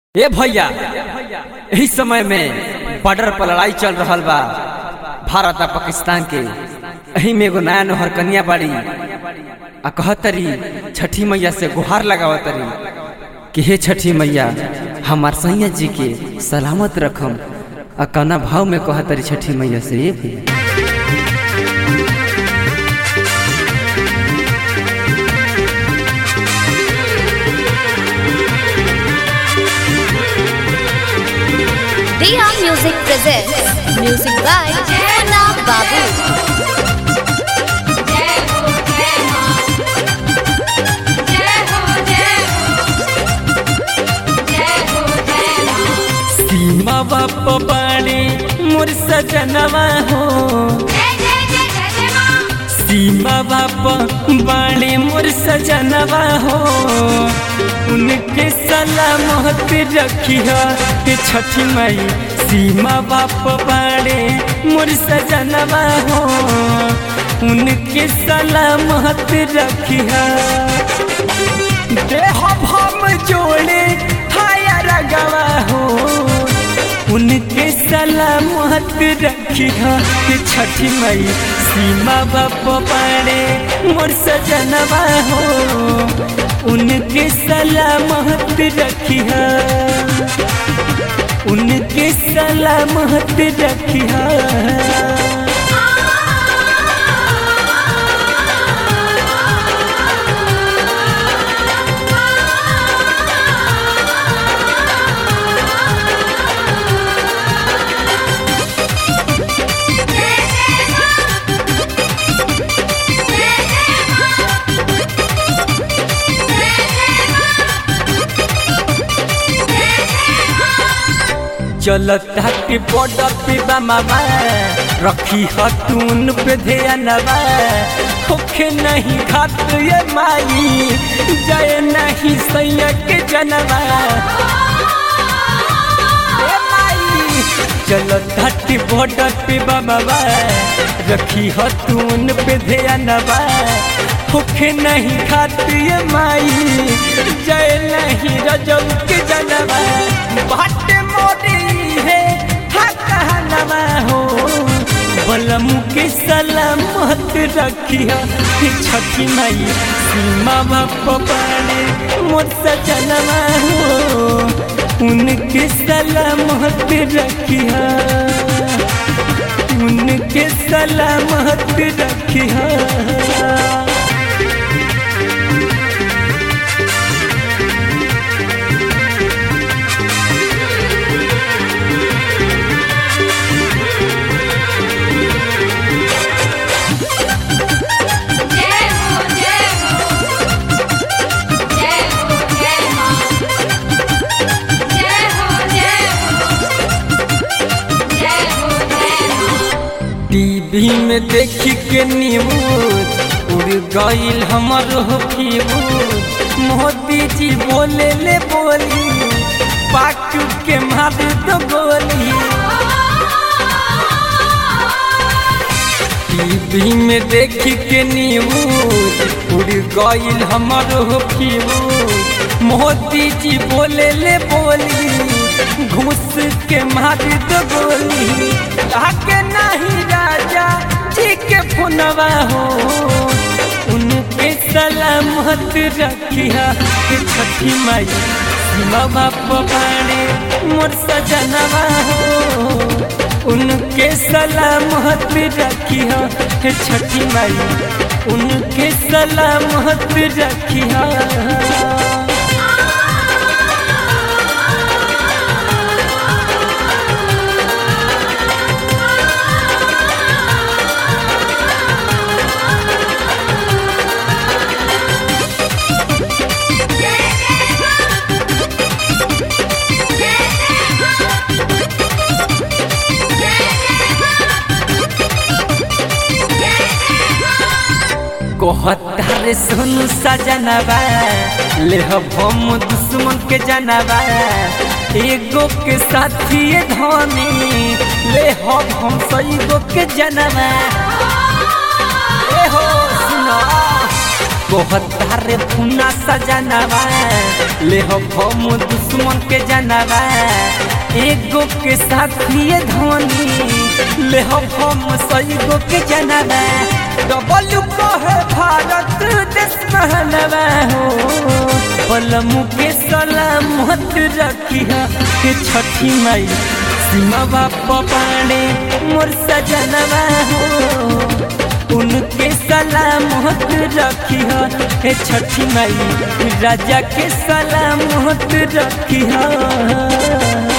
ए भैया यही समय में बॉर्डर पर लड़ाई चल रहा बा भारत और पाकिस्तान के यही में एगो नया नहर कन्या बाड़ी आ कहतरी छठी मैया से गुहार लगावतरी कि हे छठी मैया हमार सैया जी के सलामत रखम आ कौना भाव में कहतरी छठी मैया से ए भैया Dia Music presents music by Munna Babu. सीमा बाप बाड़ी मोर सजनवा हो सीमा बाप बाड़ी मोर सजनवा हो उनके सलामत रखिया के छठी मई सीमा बाप बाड़े मोर सजनवा हो उनके सलामत रखिया देह भम जोड़े हाया रगवा हो उनके सलामत रखिया के छठी मई सीमा बाप पाड़े मोर सजनवा हो उनके सलामत रखिया उनके सलामत रखिया चलता के बॉर्डर पे बमावा रखी हतून पे ध्यानवा होखे नहीं खात ये माई जय नहीं सैया के जनवा ए माई चलता के बॉर्डर पे बमावा रखी हतून पे ध्यानवा होखे नहीं खात ये माई जय नहीं रजब के जनवा बाटे मोरी है कहनवा हो बलम के सलामत रखिया कि छठी माई सीमा बाप पाने मोर सजनवा हो उनके सलामत रखिया उनके सलामत रखिया टीवी में देखी के न्यूज उड़ गईल हमर फ्यूज मोदी जी बोले ले बोली पाक के मार दो गोली टीवी में देखी के न्यूज उड़ गईल हमर फ्यूज मोदी जी बोले ले बोली घूस के मार दो गोली आके नहीं राजा जी के फोनवा हो उनके सलामत रखिया के छठी माई सीमा बाप बाड़े मोर सजनवा हो उनके सलामत रखिया हे छठी माई उनके सलामत रखिया कहतार सुन सजनवा ले हम दुश्मन के जनवा एगो के साथी धनी ले हम सैगो के जनवा ए हो सुना कोहतार फुना सजनवा ले हो भम दुश्मन के जनवा एगो के साथी धोनी ले हो भम सईगो के जनवा डबल कहे भारत देश महनवा हो पलमु के सलामत रखी के छठी माई सीमा बाप बाणे मोर सजनवा हो उनके सलामत रखी हे छठी माई राजा के सलामत रखी